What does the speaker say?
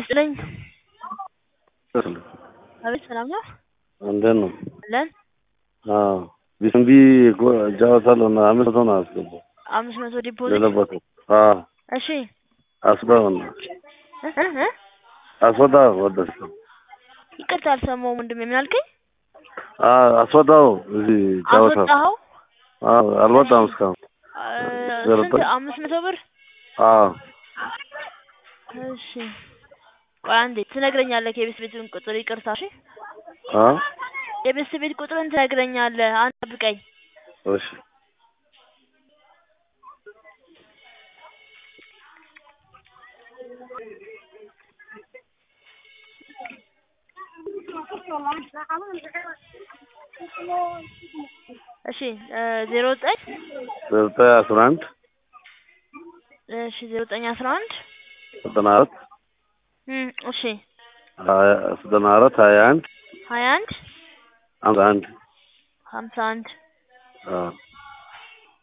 ይስጥልኝ። አቤት ሰላም ነው? እንዴት ነው? አለን አዎ ቢስንቢ እጫወታለሁ እና አምስት መቶ ነው አስገባው አምስት መቶ ዲፖዚት ለለበኩ አዎ እሺ አስበው ነው እ እ እ አስወጣው ወደስ ይቅርታ አልሰማሁም ወንድሜ ምን አልከኝ? አስወጣው እዚህ ጫወታ አስወጣኸው? አዎ አልወጣም እስካሁን አ፣ ዘረጠ- ስንት አምስት መቶ ብር አዎ እሺ ቆይ አንዴ ትነግረኛለህ የቤት ቤቱን ቁጥር ይቅርታ እሺ አ የቤት ቤት ቁጥርን ትነግረኛለህ አንድ ጠብቀኝ እሺ እሺ ዜሮ ዘጠኝ ዘጠኝ አስራ አንድ እሺ ዜሮ ዘጠኝ አስራ አንድ ዘጠና አራት እም እሺ ሀያ ዘጠና አራት ሀያ አንድ ሀያ አንድ ሃምሳ አንድ ሀምሳ አንድ አዎ